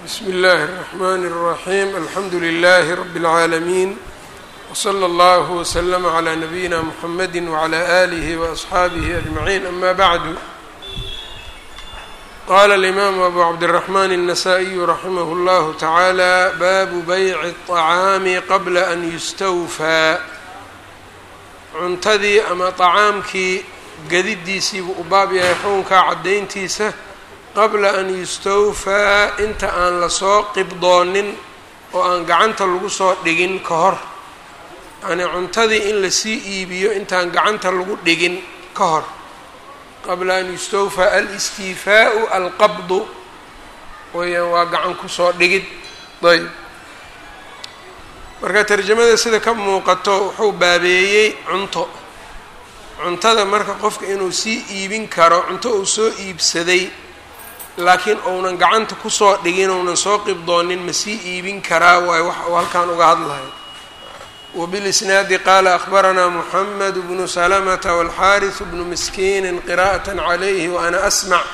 bsm اllh الرحmn الرaحيم alxamdu لlh رb العaalمين وslى اllه وsلm عlى نbyina mحamd وعlى آlih وأصxaabih أجمعين ama bعd qala الإmam أbu cabdالرحmn النsائي raximh اllah taعalى bab byc الطعاam qabla an yustawfى cuntadii ama طacaamkii gadidiisiibuu u baab yahay xukunkaa caddayntiisa qabla an yustawfaa inta aan lasoo qibdoonin oo aan gacanta lagu soo dhigin ka hor yacnii cuntadii in lasii iibiyo intaan gacanta lagu dhigin ka hor qabla an yustawfaa alistiifaau alqabdu weyaan waa gacan kusoo dhigid ayb marka tarjamada sida ka muuqato wuxuu baabeeyey cunto cuntada marka qofka inuu sii iibin karo cunto uu soo iibsaday laakiin uunan gacanta kusoo dhigin uunan soo qibdoonin ma sii iibin karaa waayo wax uu halkan uga hadlayo wabilisnaadi qaala akhbaranaa muxamed bnu salamata walxaariث bnu miskiini qira'aة calayhi waana asmac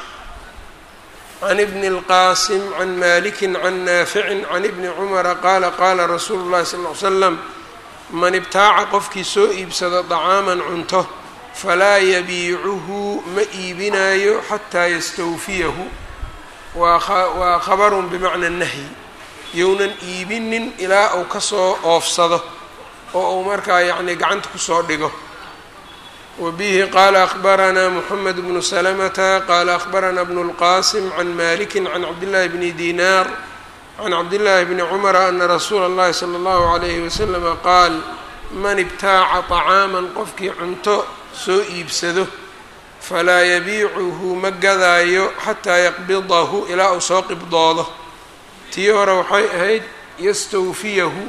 can ibni اlqaasim can maliki can naafici can ibni cumara qaala qaala rasuulu اllahi sal ly slam man ibtaaca qofkii soo iibsado dacaaman cunto falaa yabiicuhu ma iibinaayo xataa yastawfiyahu waa khabarun bimacna nahyi younan iibinin ilaa uu kasoo oofsado oo uu markaa yacni gacanta kusoo dhigo wa bihi qaala akhbaranaa moxamed bnu salamata qaala akhbaranaa bnu اlqaasim can maliki can cabdillaahi bni dinaar can cabdillaahi bni cumara ana rasuula اllahi salى اllahu alayhi waslama qaal man ibtaaca طacaaman qofkii cunto soo iibsado falaa yabiicuhu ma gadaayo xataa yaqbidahu ilaa uu soo qibdoodo tii hore waxay ahayd yastawfiyahu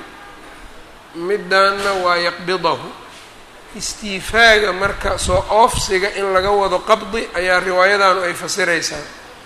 midaanna waa yaqbidahu istiifaaga marka soo oofsiga in laga wado qabdi ayaa riwaayadanu ay fasiraysaa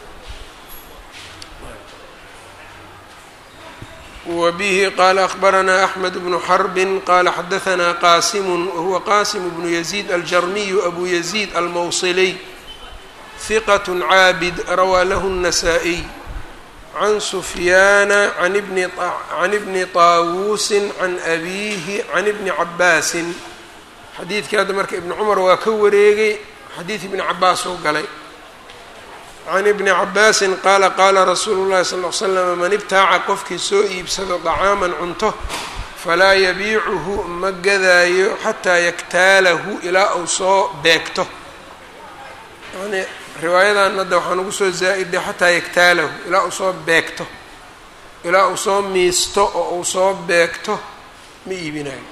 wa bihi qaala akhbaranaa axmed bnu xarbin qaala xadahanaa qaasimu wahuwa qaasimu bnu yaziid aljarmiyu abu yaziid almawsiliy hiqat caabid rawaa lahu الnasaa-iy can sufyaana can ibni taawuusin can abiihi can ibni cabaasin xadiidkii hadda marka ibni cumar waa ka wareegay xadiid ibni cabaas oo galay can ibni cabaasin qaala qaala rasuulu llahi sal l slam man ibtaaca qofkii soo iibsado dacaaman cunto falaa yabiicuhu ma gadaayo xataa yaktaalahu ilaa uu soo beegto yani riwaayadan hadda waxaan ugu soo zaa-iday xataa yaktaalahu ilaa uu soo beegto ilaa uu soo miisto oo uu soo beegto ma iibinayo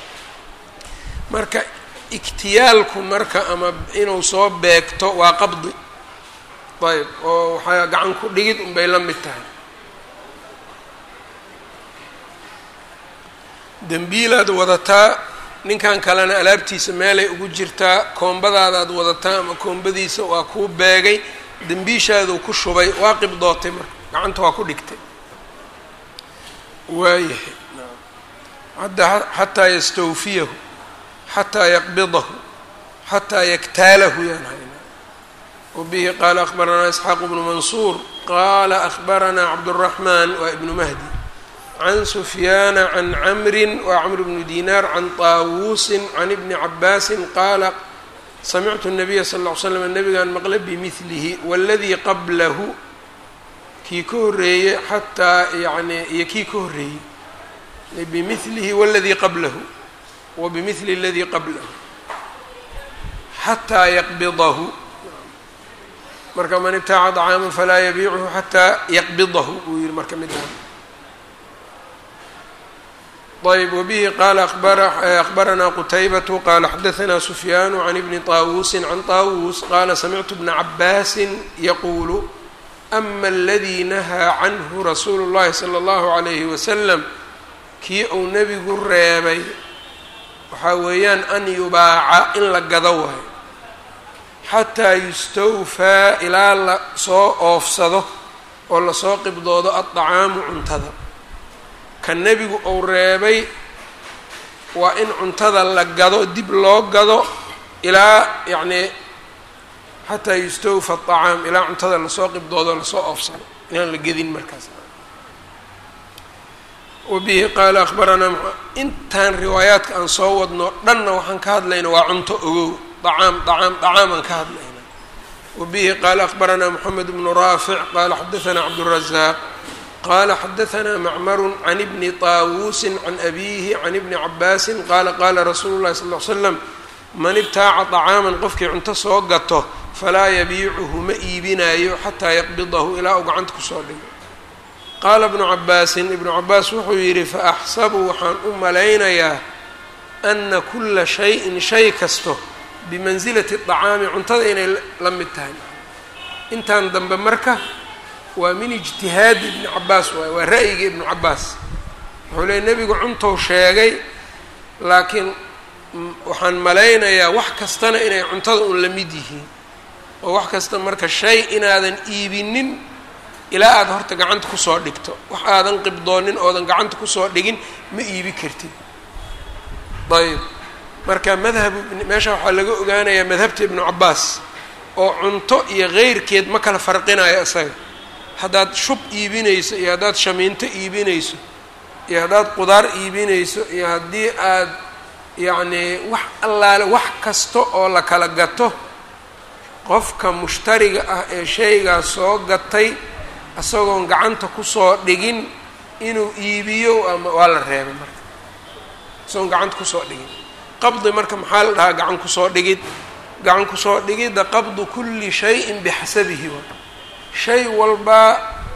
marka iktiyaalku marka ama inuu soo beegto waa qabdi ayb oo waxaa gacan ku dhigid unbay la mid tahay dembiilaad wadataa ninkan kalena alaabtiisa meelay ugu jirtaa koombadaadaad wadataa ama koombadiisa waa kuu beegay dembiishaaduu ku shubay waa qibdootay marka gacanta waa ku dhigtay waayahay hadda xataa yastawfiyahu xataa yaqbidahu xataa yaktaalahu yaan haynaa wbihi qaala akhbaranaa isxaaq bnu mansuur qaala akhbaranaa cabdالraxmaan waa ibnu mahdi can sufyaana can camrin waa camr bnu dinaar can taawuusin can ibni cabaasin qaala samictu الnabiya sal ll ly slam nabigan maqle bimilihi waladii qablahu kii ka horeeyey xataa yani iyo kii ka horeeyey bimilihi waladii qablahu wa bimili اladii qablahu xataa yaqbidahu marka man ibtaaca dacaaman falaa yabiicuhu xataa yaqbidahu buu yihi marka midaan ayb wabihi qaala akhbaranaa qutaybatu qaala xadahanaa sufyaanu can ibni taawuusin can taawuus qaala samictu bna cabaasin yaquulu ama aladii nahaa canhu rasuulu llahi sala allahu calayhi wasalam kii uu nebigu reebay waxaa weeyaan an yubaaca in la gado waayo xataa yustawfaa ilaa la soo oofsado oo lasoo qibdoodo addacaamu cuntada ka nebigu uu reebay waa in cuntada la gado dib loo gado ilaa yacnii xataa yustawfa aطacaam ilaa cuntada lasoo qibdoodo lasoo oofsado inaan la gedin markaas wabihi qaala akhbaranaa intaan riwaayaadka aan soo wadno dhanna waxaan ka hadlayna waa cunto ogow dacaam dacaam dacaam aan ka hadlayna wabihi qaala akhbaranaa moxamed bnu raafic qaala xadaanaa cabdurazaaq qala xadaanaa macmaru can ibni taawuusin can abiihi can ibni cabaasin qaala qaala rasuulu llahi sal l slam man ibtaaca طacaaman qofkii cunto soo gato falaa yabiicuhu ma iibinaayo xataa yaqbidahu ilaa uu gacanta kusoo dhigo qaala bnu cabaasin ibnu cabaas wuxuu yidhi faaxsabu waxaan u malaynayaa ana kula shayin shay kasto bimansilati طacaami cuntada inay la mid tahay intaan dambe marka waa min ijtihaadi ibni cabaas waay waa ra'yiga ibnu cabaas wuxuu leey nebigu cuntou sheegay laakiin waxaan malaynayaa wax kastana inay cuntada un la mid yihiin oo wax kasta marka shay inaadan iibinin ilaa aada horta gacanta kusoo dhigto wax aadan qibdoonin oodan gacanta kusoo dhigin ma iibi kartid ayb marka madhabu meesha waxaa laga ogaanayaa madhabta ibnu cabaas oo cunto iyo keyrkeed ma kala farqinayo isaga haddaad shub iibinayso iyo haddaad shamiinto iibinayso iyo haddaad qudaar iibinayso iyo haddii aad yacnii wax allaale wax kasta oo la kala gato qofka mushtariga ah ee shaygaas soo gatay isagoon gacanta kusoo dhigin inuu iibiyo ama waa la reebay marka isagoon gacanta kusoo dhigin qabdi marka maxaa la dhahaa gacan kusoo dhigid gacan kusoo dhigidda qabdu kulli shayin bixasabihi wa shay walbaa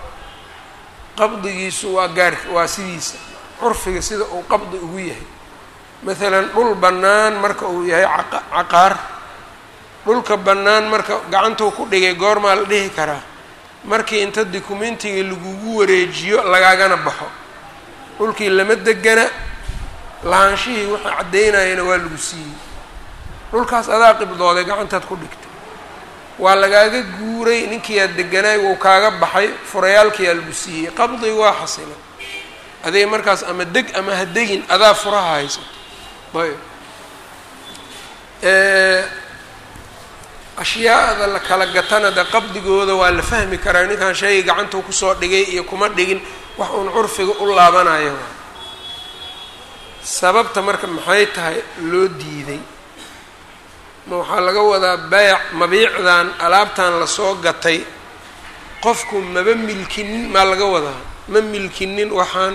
qabdigiisu waa gaar waa sidiisa curfiga sida uu qabdi ugu yahay maalan dhul bannaan marka uu yahay caqaar dhulka bannaan marka gacantuu ku dhigay goormaa la dhihi karaa markii inta dukumentiga lagugu wareejiyo lagaagana baxo dhulkii lama degana lahaanshihii waxa caddaynayana waa lagu siiyey dhulkaas adaa qibdooday gacantaad ku dhigtay waa lagaaga guuray ninkiiaad deganaay wuu kaaga baxay furayaalkiyaa lagu siiyey qabdiga waa xasila adiga markaas ama deg ama ha degin adaa furaha haysato ayb ashyaada la kala gatana de qabdigooda waa la fahmi karaa ninkan shayga gacantuu kusoo dhigay iyo kuma dhigin wax uun curfiga u laabanayo waa sababta marka maxay tahay loo diiday ma waxaa laga wadaa beec mabiicdan alaabtan lasoo gatay qofku maba milkinin maa laga wadaa ma milkinin waxaan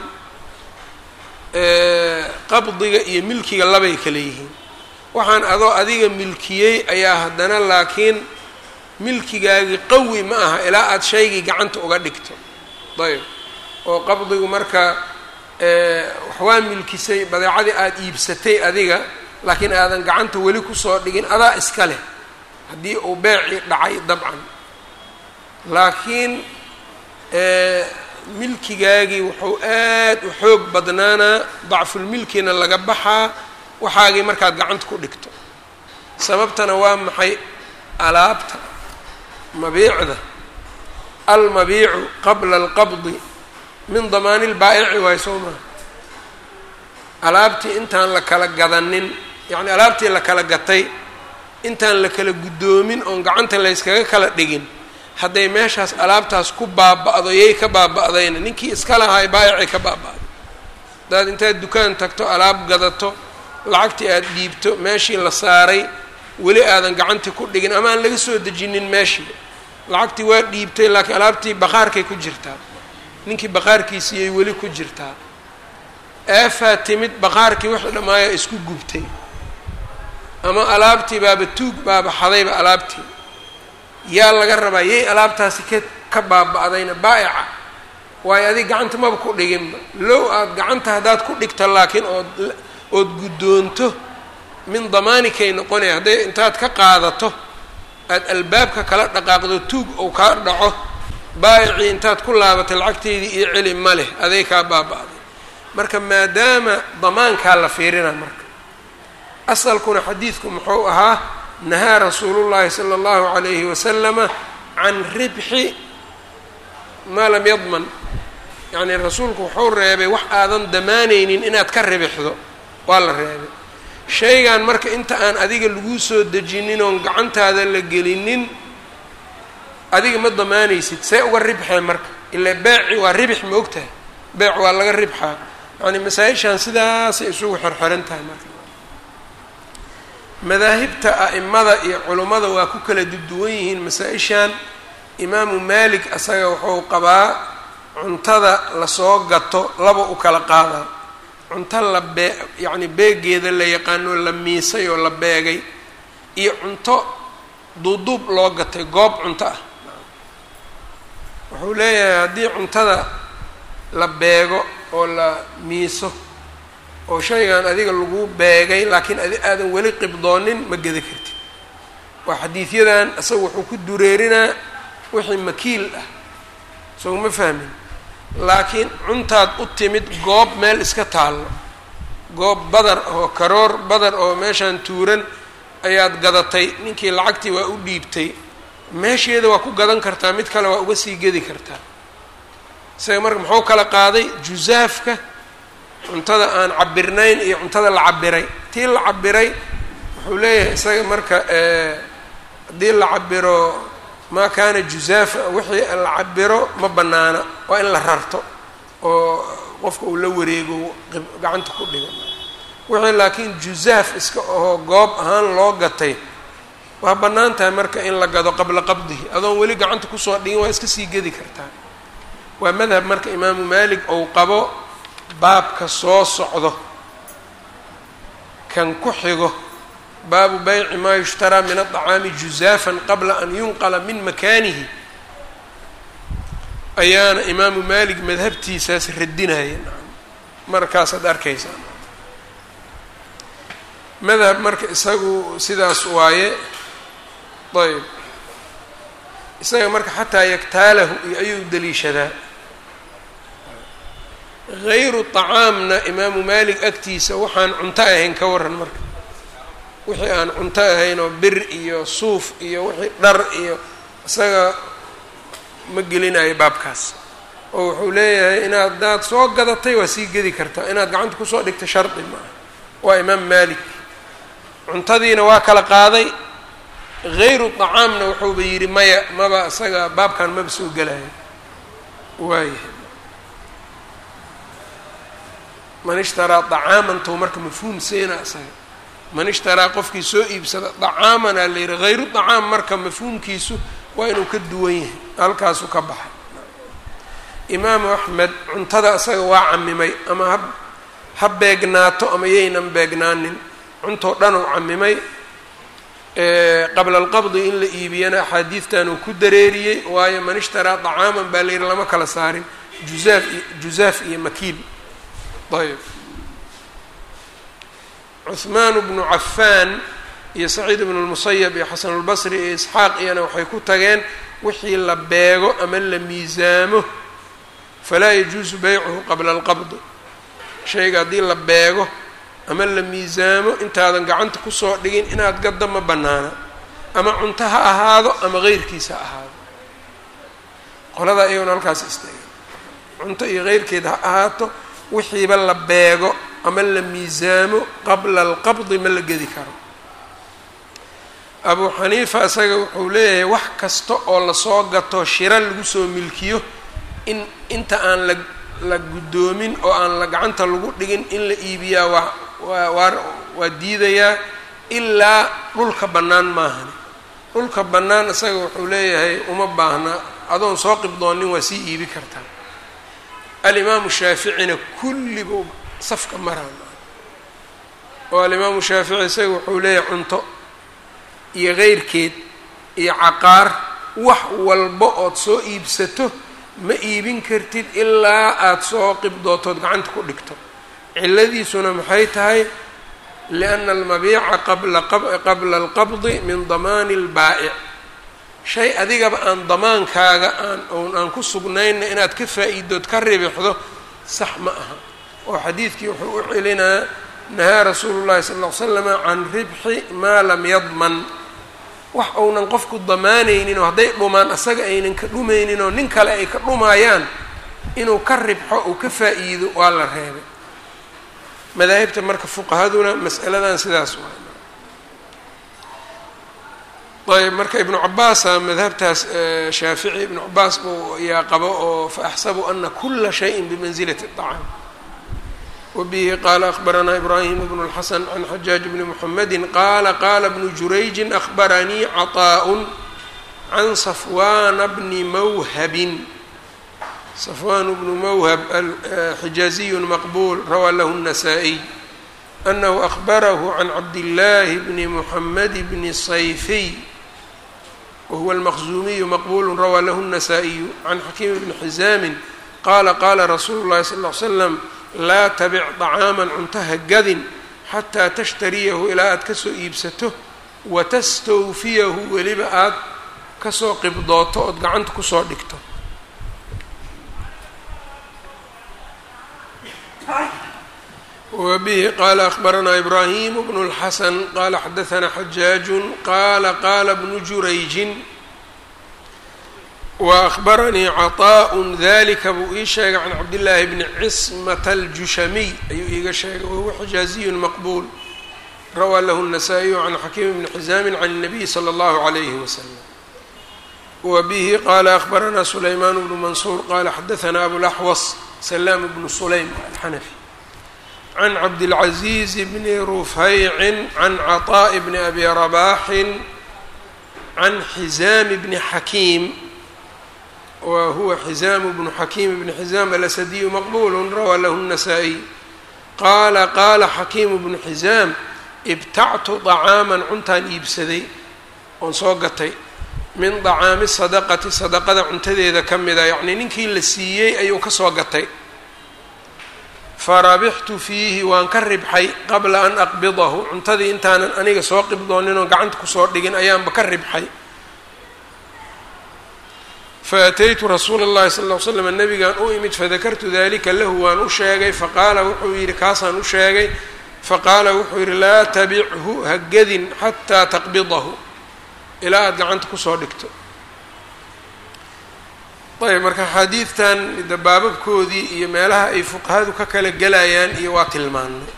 qabdiga iyo milkiga labay kala yihiin waxaan adoo adiga milkiyey ayaa haddana laakiin milkigaagii qawi ma aha ilaa aada shaygii gacanta uga dhigto ayb oo qabdigu marka wax waa milkisay badeecadii aada iibsatay adiga laakiin aadan gacanta weli kusoo dhigin adaa iska leh haddii uu beecii dhacay dabcan laakiin milkigaagii wuxuu aad u xoog badnaanaa dacfulmilkina laga baxaa waxaagii markaad gacanta ku dhigto sababtana waa maxay alaabta mabiicda almabiicu qabla alqabdi min damaani lbaa'ici waay soo maha alaabtii intaan la kala gadanin yacni alaabtii la kala gatay intaan la kala guddoomin oon gacanta layskaga kala dhigin hadday meeshaas alaabtaas ku baaba'do yay ka baaba'dayna ninkii iska lahaay baayicay ka baaba'day hadaad intaad dukaan tagto alaab gadato lacagtii aada dhiibto meeshii la saaray weli aadan gacantii ku dhigin ama aan laga soo dejinin meeshii lacagtii waa dhiibtay laakiin alaabtii baqaarkay ku jirtaa ninkii baqaarkiisiiyay weli ku jirtaa eefaa timid baqaarkii wixii dhammaaya isku gubtay ama alaabtii baaba tuug baaba xadayba alaabtii yaa laga rabaa yay alaabtaasi ka ka baaba'dayna baa'ica waayo adig gacanta maba ku dhiginba low aada gacanta haddaad ku dhigto laakiin ood ood guddoonto min damaanikay noqonaya hadday intaad ka qaadato aada albaabka kala dhaqaaqdo tuug ou kaa dhaco baayicii intaad ku laabatay lacagteydii iyo celi ma leh aday kaa baaba'day marka maadaama damaankaa la fiirina marka asalkuna xadiidku muxuu ahaa nahaa rasuulu llahi sala allahu calayhi wasalama can ribxi maa lam yadman yacnii rasuulku wuxuu reebay wax aadan damaanaynin inaad ka ribixdo waa la reebay shaygan marka inta aan adiga laguu soo dejinin oon gacantaada la gelinin adiga ma damaanaysid see uga ribxee marka ilaa beeci waa ribix ma ogtahay beec waa laga ribxaa yacni masaa-ishan sidaasay isugu xirxiran tahay marka madaahibta a'imada iyo culummada waa ku kala duduwan yihiin masaa-ishan imaamu maalik asaga wuxuu qabaa cuntada lasoo gato laba u kala qaadaa cunto la bee yacni beegeeda la yaqaano la miisay oo la beegay iyo cunto duuduub loo gatay goob cunto ah wuxuu leeyahay haddii cuntada la beego oo la miiso oo shaygan adiga lagu beegay laakiin adi aadan weli qibdoonin ma geda kartid waa xadiidyadan isaga wuxuu ku dureerinaa wixii makiil ah soo ma fahmin laakiin cuntaad u timid goob meel iska taallo goob badar oo karoor badar oo meeshaan tuuran ayaad gadatay ninkii lacagtii waa u dhiibtay meesheeda waa ku gadan kartaa mid kale waa uga sii gedi kartaa isaga marka muxuu kala qaaday jusaafka cuntada aan cabirnayn iyo cuntada la cabiray tii la cabiray wuxuu leeyahay isaga marka haddii la cabiro maa kaana jusaafa wixii la cabiro ma banaana waa in la rarto oo qofka uu la wareego gacanta ku dhigo wixii laakiin jusaaf iska ahoo goob ahaan loo gatay waa bannaan tahay marka in la gado qabla qabdihi adoon weli gacanta kusoo dhigin waa iska sii gedi kartaa waa madhab marka imaamu maalik ou qabo baabka soo socdo kan ku xigo baabu bayci maa yushtaraa min aطacaami juzaafan qabla an yunqala min makaanihi ayaana imaamu maalik madhabtiisaas radinaya markaasaad arkaysaa madhab marka isagu sidaas waaye ayb isaga marka xataa yaktaalahu iyo ayuu daliishadaa hayru طacaamna imaamu maalik agtiisa waxaan cunto ahayn ka waran marka wixii aan cunto ahayn oo bir iyo suuf iyo wixii dhar iyo isaga ma gelinayo baabkaas oo wuxuu leeyahay inaad daad soo gadatay waa sii gedi kartaa inaad gacanta kusoo dhigta shardi maaha waa imaam maalik cuntadiina waa kala qaaday hayru طacaamna wuxuuba yidhi maya maba isaga baabkan maba soo gelayo waayahay man ishtaraa طacaamantou marka mafhuum seena isaga man ishtaraa qofkii soo iibsada طacaaman aa la yihi hayru طacaam marka mafhuumkiisu waa inuu ka duwan yahay halkaasuu ka baxay imaamu axmed cuntada isaga waa camimay ama ha ha beegnaato ama yaynan beegnaanin cuntoo dhan uu camimay qabla alqabdi in la iibiyana axaadiidtan uu ku dareeriyey waayo man ishtaraa طacaaman baa la yihi lama kala saarin juzaaf iyo juzaaf iyo makiil ayb cuhmaan bnu cafaan iyo saciid bnu lmusayab iyo xasan اlbasri iyo isxaaq iyana waxay ku tageen wixii la beego ama la miisaamo falaa yajuusu beycuhu qabla alqabdi shayga haddii la beego ama la miisaamo intaadan gacanta kusoo dhigin inaad gadda ma bannaana ama cunto ha ahaado ama heyrkiisa ha ahaado qoladaa iyagona halkaas istaagay cunto iyo heyrkeed ha ahaato wixiiba la beego ama la miisaamo qabla alqabdi ma la gedi karo abuu xaniifa isaga wuxuu leeyahay wax kasta oo lasoo gato shira lagu soo milkiyo in inta aan la la guddoomin oo aan la gacanta lagu dhigin in la iibiyaa waa waa waa waa diidayaa ilaa dhulka bannaan maahani dhulka bannaan isaga wuxuu leeyahay uma baahna adoon soo qibdoonin waa sii iibi kartaa alimaamu shaaficina kulliba safka maraan oo alimaamu shaafici isaga wuxuu leeyahay cunto iyo keyrkeed iyo caqaar wax walba ood soo iibsato ma iibin kartid ilaa aada soo qibdootood gacanta ku dhigto ciladiisuna maxay tahay lianna almabiica qabla qabla alqabdi min damaani اlbaa'ic shay adigaba aan damaankaaga aan oon aan ku sugnayna inaad ka faa'iidood ka ribixdo sax ma aha oo xadiidkii wuxuu u celinaa nahaa rasuulu llahi sala ll ly slama can ribxi maa lam yadman wax uunan qofku damaanaynin oo hadday dhumaan asaga aynan ka dhumaynin oo nin kale ay ka dhumayaan inuu ka ribxo uu ka faa'iido waa la reebay madaahibta marka fuqahaduna mas'aladan sidaas waay ayb marka ibnu cabaasa madhabtaas shaafici ibnu cabaas buu yaa qabo oo fa axsabu ana kula shayin bimansilati الطacaam wbihi qaala akhbaranaa ibraahim bnu اlxasan can xajaaj bni mxamedi qaala qaala bnu jurayji akhbaranii caطaaء can safwana bni mawhabin safwan bnu mawhab xijaaziyu maqbul rawaa lahu الnasaa-iy anahu akhbarahu can cabdillaahi bni muxamed bni sayfiy wahuwa almaqzuumiyu maqbulu rawaa lahu الnasaa-iyu can xakiim bni xizaamin qaala qaala rasuulu llahi sal ll ly slam laa tabic طacaaman cuntaha gadin xataa tashtariyahu ilaa aad kasoo iibsato watastawfiyahu weliba aad kasoo qibdooto ood gacanta kusoo dhigto wbihi qaala akhbaranaa ibraahim bnu اlxasan qaala xadaanaa xajaaju qaala qaala bnu jurayjin waأkhbaranii caطaaء dalika buu ii sheegay can cabdillaahi bni cismata aljushamiy ayuu iiga sheegay wahuwa xijaaziyu maqbuul rawaa lahu الnasaa-iyu can xakiim bni xizaamin can الnabiy slى اllahu عalayhi waslm wbihi qaala akhbaranaa sulaymaan bnu mansuur qaala xadaanaa abulaxwas salaam bnu sulaym alxanafi can cabdilcaziiz bni rufaycin can caطaaءi bni abi rabaaxin can xizaami bni xakiim wa huwa xizaamu bnu xakiim bni xizaam alasadiyu maqbulu rawaa lahu الnasaa-iy qaala qaala xakiimu bnu xizaam ibtactu طacaaman cuntaan iibsaday oon soo gatay min dacaami sadaqati sadaqada cuntadeeda ka mida yacnii ninkii la siiyey ayuu ka soo gatay farabixtu fiihi waan ka ribxay qabla an aqbidahu cuntadii intaanan aniga soo qibdoonin oo gacanta kusoo dhigin ayaanba ka ribxay faataytu rasuula اllahi sal ll ly slam nabigaan u imid fadakartu dalika lahu waan u sheegay faqaala wuxuu yidhi kaasaan u sheegay faqaala wuxuu yidhi laa tabichu ha gadin xataa taqbidahu ilaa aada gacanta kusoo dhigto ayb marka xadiidtan dabaababkoodii iyo meelaha ay fuqahadu ka kala gelayaan iyo waa tilmaanay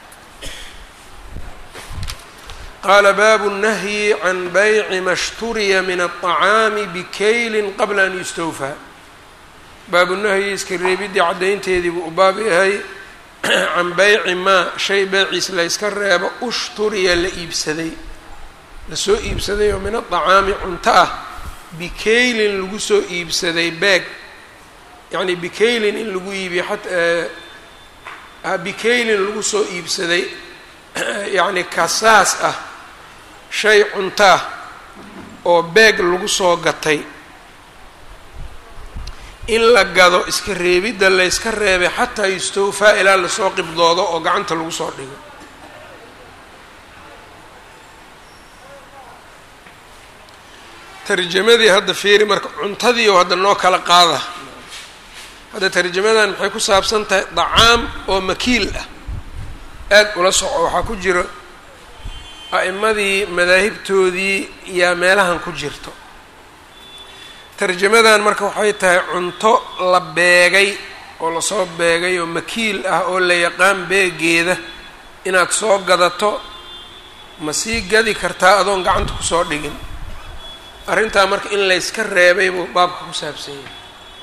qaala baabu الnahyi can bayci ma shturiya min الطacaami bikaylin qabla an yustawfaa baabu nahyi iska reebidii caddaynteedii buu u baab yahay can bayci maa shay beeciis la yska reebo ushturiya la iibsaday lasoo iibsaday oo min adacaami cunto ah bikaylin lagu soo iibsaday beeg yacni bikaylin in lagu iibiyo a bikaylin lagu soo iibsaday yacni kasaas ah shay cunto ah oo beeg lagu soo gatay in la gado iska reebidda layska reebay xataa yustawfaa ilaa lasoo qibdoodo oo gacanta lagu soo dhigo tarjamadii hadda fiiri marka cuntadii oo hadda noo kala qaada hadda tarjamadan maxay ku saabsan tahay dacaam oo makiil ah aada ula soco waxaa ku jira a'imadii madaahibtoodii yaa meelahan ku jirto tarjamadan marka waxay tahay cunto la beegay oo lasoo beegay oo makiil ah oo la yaqaan beegeeda inaad soo gadato ma sii gadi kartaa adoon gacanta kusoo dhigin arrintaa marka in layska reebay buu baabka ku saabsan yahay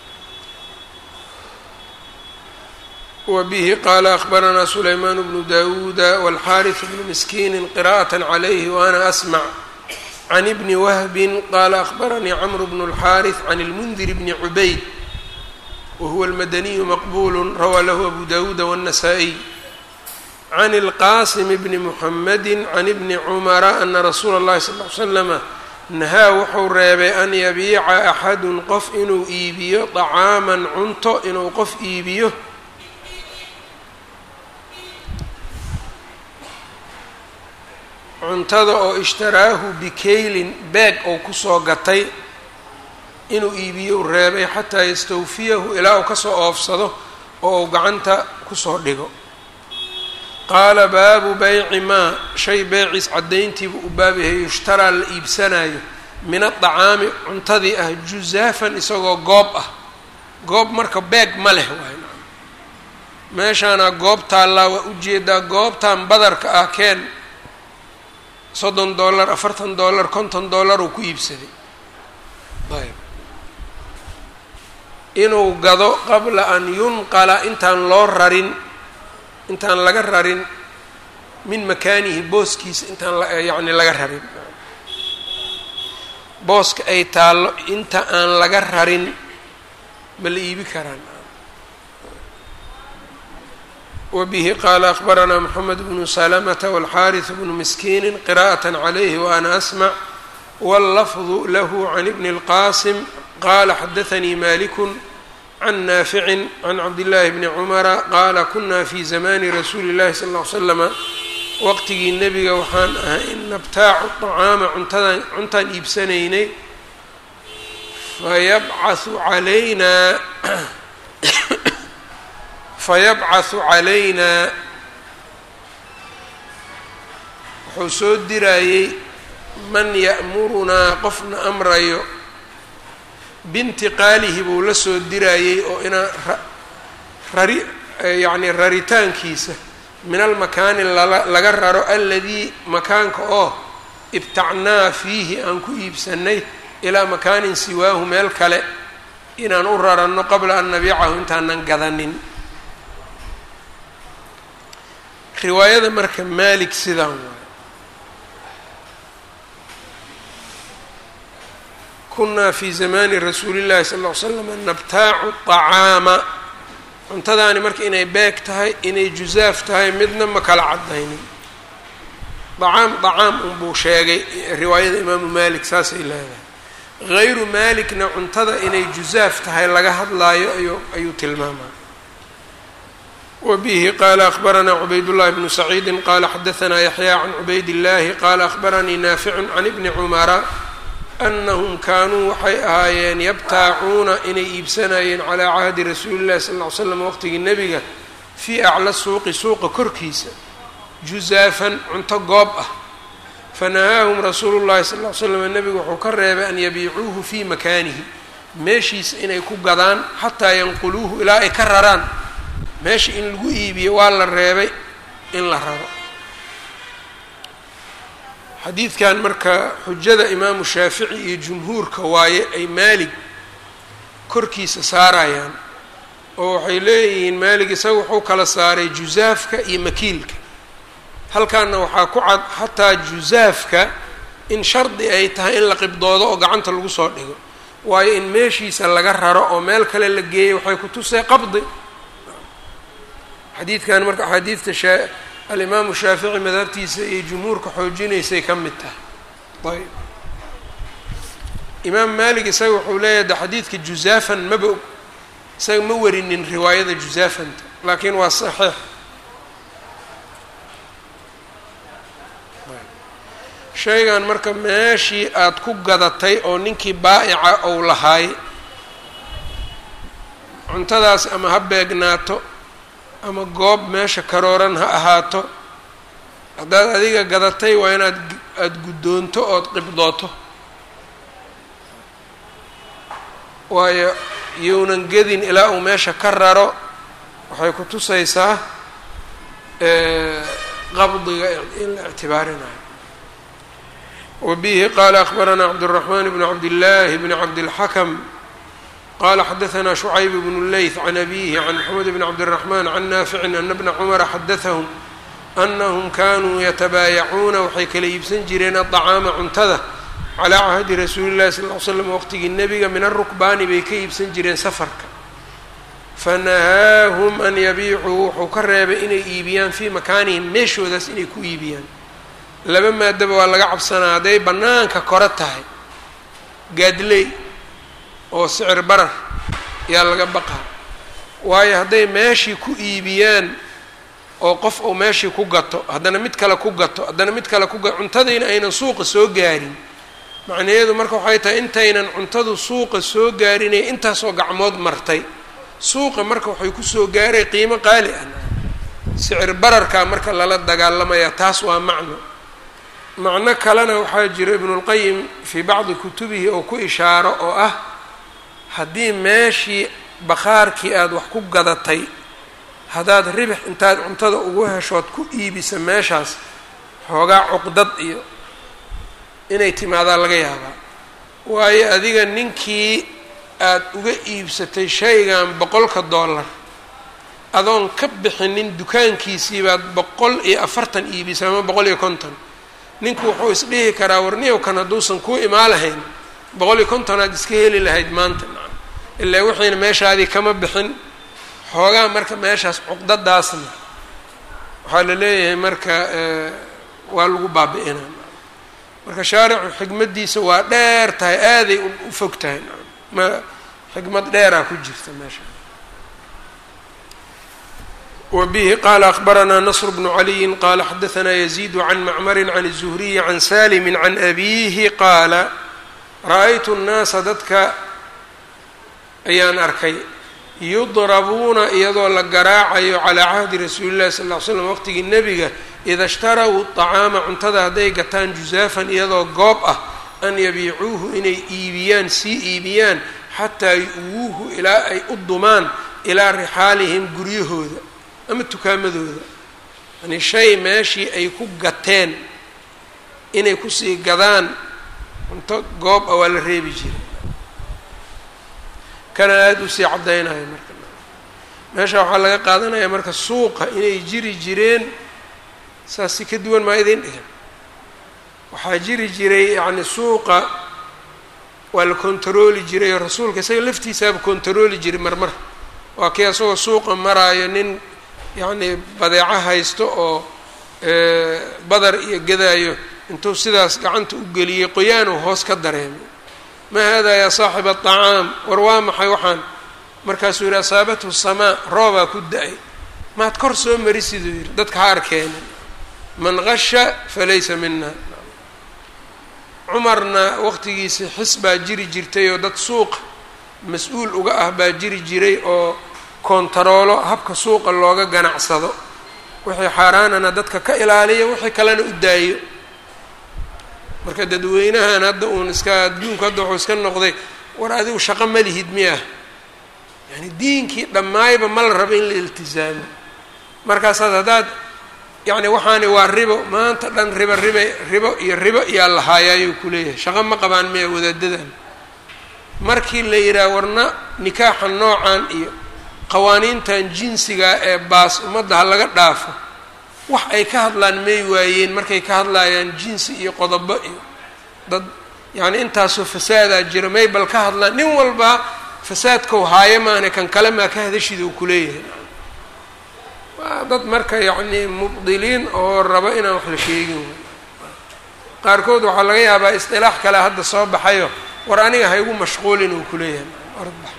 wa bihi qaala akhbaranaa sulaymaan bnu dawuuda walxaariث bnu miskiini qira'aة عalayhi waana asmع can ibni wahbin qaala akhbaranii cmr bnu اlxaariث can اlmundir bni cubayd wahuwa اlmadaniyu maqbul rawaa lahu abu dawuuda wالnasaa-iy can اlqasim bni muxamadi can ibni cumara ana rasuula اllahi sal ly slama nahaa wuxuu reebay an yabiica axadun qof inuu iibiyo dacaaman cunto inuu qof iibiyo cuntada oo ishtaraahu bikaylin beeg ou kusoo gatay inuu iibiyo u reebay xataa yastawfiyahu ilaa uu kasoo oofsado oo uu gacanta kusoo dhigo qaala baabu bayci maa shay beeciis caddayntiibuu u baab yahay yushtaraa la iibsanayo min adacaami cuntadii ah juzaafan isagoo goob ah goob marka beeg ma leh waay meeshaana goob taallaa waa ujeedaa goobtan badarka ah keen soddon dollar afartan dollar konton dollar uu ku iibsaday ayb inuu gado qabla an yunqala intaan loo rarin intaan laga rarin min makaanihi booskiisa intaan yacni laga rarin booska ay taallo inta aan laga rarin ma la iibi karaan wbihi qaala akbaranaa mxamed bnu salamata wاlxariث bnu miskiini qira'aة عlayhi waana asmع wاllafظu lahu can ibni اlqasim qala xadaثanii maliku can naafici can cabdillaahi bni cumara qaala kuna fi zamani rasuuli اllahi sal ll ly slama waqtigii nebiga waxaan ahay in nabtaacu طacaama cuntadan cuntaan iibsanaynay fayabcaثu calaynaa fayabcaثu calaynaa wuxuu soo dirayey man ya'murunaa qofna amrayo bintiqaalihi buu la soo dirayey oo inaa rari yacni raritaankiisa min almakaani laga raro aladii makaanka oo ibtacnaa fiihi aan ku iibsanay ilaa makaanin siwaahu meel kale inaan u raranno qabla an nabiicahu intaanan gadanin riwaayada marka malik sidaan waayo kunaa fi zamani rasuuli llahi sal ll ly slam nabtaacu طacaama cuntadaani marka inay beeg tahay inay jusaaf tahay midna ma kala cadaynin dacaam dacaam unbuu sheegay riwaayada imaamu malik saasay leedahay hayru malikna cuntada inay jusaaf tahay laga hadlaayo ayuu ayuu tilmaamaa wbihi qala akbaranaa cubaydاllahi bnu saciidi qala xadaanaa yaxya can cubayd اllahi qala akbaranii naaficu can ibni cumara anahum kaanuu waxay ahaayeen yabtaacuuna inay iibsanayeen calaa cahdi rasuuli llahi sal ly slam waqtigii nebiga fii acla suuqi suuqa korkiisa juzaafan cunto goob ah fanahaahum rasuulu llahi sal ly slam nebigu wuxuu ka reebay an yabiicuuhu fii makaanihi meeshiisa inay ku gadaan xataa yanquluuhu ilaa ay ka raraan meesha in lagu iibiyo waa la reebay in la raro xadiidkan marka xujada imaamu shaafici iyo jumhuurka waaye ay maalig korkiisa saarayaan oo waxay leeyihiin maalig isaga wuxuu kala saaray jusaafka iyo makiilka halkaana waxaa ku cad xataa jusaafka in shardi ay tahay in la qibdoodo oo gacanta lagu soo dhigo waayo in meeshiisa laga raro oo meel kale la geeyo waxay ku tusay qabdi xadiidkan marka axaadiidta shaa alimaamu shaafici madhabtiisa iyo jumhuurka xoojinaysay ka mid tahay ayb imaam maalik isaga wuxuu leeyahay de xadiidka jusaafan maba isaga ma warinin riwaayada jusaafanta laakiin waa saxiix shaygan marka meeshii aada ku gadatay oo ninkii baa'ica ou lahaay cuntadaas ama ha beegnaato ama goob meesha karooran ha ahaato haddaad adiga gadatay waa inaad aada guddoonto ood qibdooto waayo younan gedin ilaa uu meesha ka raro waxay ku tusaysaa qabdiga in la ictibaarinayo wabihi qaala akbaranaa cabdالraxman bn cabdillaahi bni cabdilxakam qala xadaثna شhucayb bn leyth can abihi can mxamed bn cabdالرaحman can naaficin ana bna cumara xadaثahum anahum kanuu yatabaayacuuna waxay kala iibsan jireen aطacaama cuntada calaa cahdi rasuuli اllahi sal ly slam waqtigii nebiga min arukbaani bay ka iibsan jireen safarka fanahaahum an yabiicuu wuxuu ka reebay inay iibiyaan fii makaanihim meeshoodaas inay ku iibiyaan laba maadaba waa laga cabsanaa hadday bannaanka kore tahay gaadley oo sicir barar yaa laga baqaa waayo hadday meeshii ku iibiyaan oo qof uu meeshii ku gato haddana mid kale ku gato haddana mid kale ku gato cuntadiina aynan suuqa soo gaarin macnaheedu marka waxay tahay intaynan cuntadu suuqa soo gaarinay intaasoo gacmood martay suuqa marka waxay kusoo gaaray qiimo qaali ah sicir bararkaa marka lala dagaalamayaa taas waa macno macno kalena waxaa jira ibnulqayim fii bacdi kutubihi oo ku ishaaro oo ah haddii meeshii bakhaarkii aada wax ku gadatay haddaad ribix intaad cuntada ugu heshood ku iibisa meeshaas xoogaa cuqdad iyo inay timaadaa laga yaabaa waayo adiga ninkii aada uga iibsatay shaygan boqolka dollar adoon ka bixinin dukaankiisii baad boqol iyo afartan iibisa ama boqol iyo konton ninku wuxuu isdhihi karaa warniyow kan hadduusan kuu imaa lahayn boqol iyo kontonaad iska heli lahayd maanta nacam ilaa wixiina meeshaadii kama bixin xoogaa marka meeshaas cuqdadaasna waxaa la leeyahay marka waa lagu baabi-inaa marka shaaricu xikmaddiisa waa dheer tahay aaday u fog tahay ma xikmad dheeraa ku jirta meesha wa bihi qaala akbaranaa nasr bnu caliyin qaala xadaanaa yaziidu can macmarin can الzuhriyi can salimi can abiihi qaala ra-aytu nnaasa dadka ayaan arkay yudrabuuna iyadoo la garaacayo calaa cahdi rasuuli llahi sal ll ly slam waqtigii nebiga ida ishtaraw طacaama cuntada hadday gataan jusaafan iyadoo goob ah an yabiicuuhu inay iibiyaan sii iibiyaan xataa yu-wuuhu ilaa ay u dumaan ilaa rixaalihim guryahooda ama tukaamadooda yani shay meeshii ay ku gateen inay kusii gadaan cunto goob ah waa la reebi jiray kana aada usii caddaynayo marka meesha waxaa laga qaadanaya marka suuqa inay jiri jireen saas si ka duwan maa idin dhihin waxaa jiri jiray yacni suuqa waa la kontarooli jiray oo rasuulka isaga laftiisaaba kontarooli jiray marmar waa kii asagoo suuqa maraayo nin yacni badeeco haysto oo badar iyo gadaayo intuu sidaas gacanta u geliyey qoyaanuu hoos ka dareemay maa haadaa yaa saaxiba aطacaam war waa maxay waxaan markaasuu yidhi asaabathu samaa roobaa ku da-ay maad kor soo mari siduu yidhi dadka ha arkeenin man qasha falaysa mina cumarna waqtigiisi xis baa jiri jirtay oo dad suuqa mas-uul uga ah baa jiri jiray oo kontaroolo habka suuqa looga ganacsado wixii xaaraanana dadka ka ilaaliya wixii kalena u daayo marka dadweynahan hadda uun iska adduunku hadda wuxuu iska noqday war adigu shaqo ma lihid miyah yani diinkii dhammaayba ma la rabo in la iltizaamo markaasaad haddaad yacni waxaani waa ribo maanta dhan ribo riba ribo iyo ribo iyaa lahaaya ayuu kuleeyahay shaqo ma qabaan miya wadaadadan markii la yidhaha warna nikaaxa noocan iyo qawaaniintan jinsiga ee baas ummadda ha laga dhaafo wax ay ka hadlaan may waayeen markay ka hadlayaan jinsi iyo qodobo iyo dad yacni intaasoo fasaadaa jira may bal ka hadlaan nin walba fasaadkau haayo maane kan kale maa ka hadashida uu kuleeyahay waa dad marka yacni mubdiliin oo rabo inaan wax la sheegin qaarkood waxaa laga yaabaa istilaax kale hadda soo baxayo war aniga ha igu mashquulin uu kuleeyahay orbax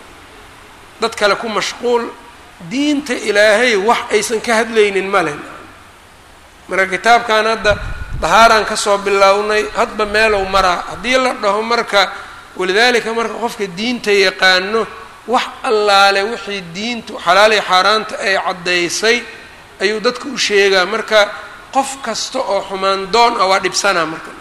dad kale ku mashquul diinta ilaahay wax aysan ka hadlaynin male marka kitaabkan hadda dahaaraan kasoo bilownay hadba meelow maraa haddii la dhaho marka walidaalika marka qofka diinta yaqaano wax allaale wixii diintu xalaaliy xaaraanta ay caddaysay ayuu dadka u sheegaa marka qof kasta oo xumaan doon ah waa dhibsanaa marka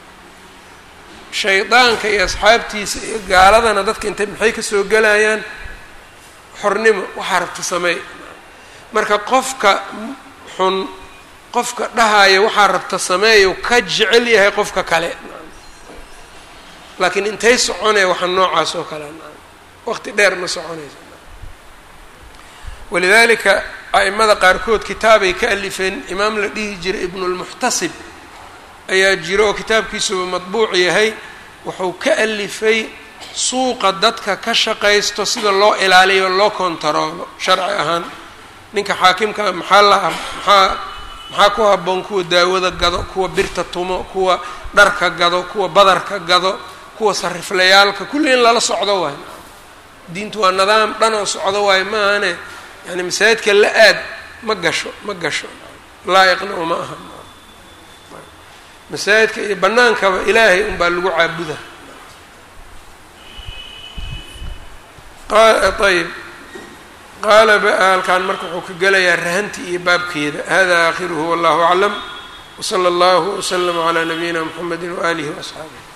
shaydaanka iyo asxaabtiisa iyo gaaladana dadka intay maxay kasoo gelayaan xornimo waxaa rabta sameey marka qofka xun qofka dhahaya waxaa rabta sameeyu ka jecel yahay qofka kale laakiin intay soconaya waxa noocaas oo kale waqti dheer ma soconayso walidaalika a'imada qaarkood kitaabay ka alifeen imaam la dhihi jiray ibnulmuxtasib ayaa jiro oo kitaabkiisuba matbuuc yahay wuxuu ka alifay suuqa dadka ka shaqaysto sida loo ilaaliyo loo kontaroolo sharci ahaan ninka xaakimkaa maxaa la maxaa maxaa ku habboon kuwa daawada gado kuwa birta tumo kuwa dharka gado kuwa badarka gado kuwa sariflayaalka kulli in lala socdo waayo diintu waa nidaam dhan oo socdo waayo maahane yani masaajidka la aad ma gasho ma gasho laa-iqna uma aha masaajidka iyo bannaankaba ilaahay unbaa lagu caabuda ayb qaala halkan marka wuxuu ka gelayaa rahanti iyo baabkeeda hada aakhiruhu wallahu aclam wsala allahu wslama calaa nabiyina mxamedi waaalihi waasxaabih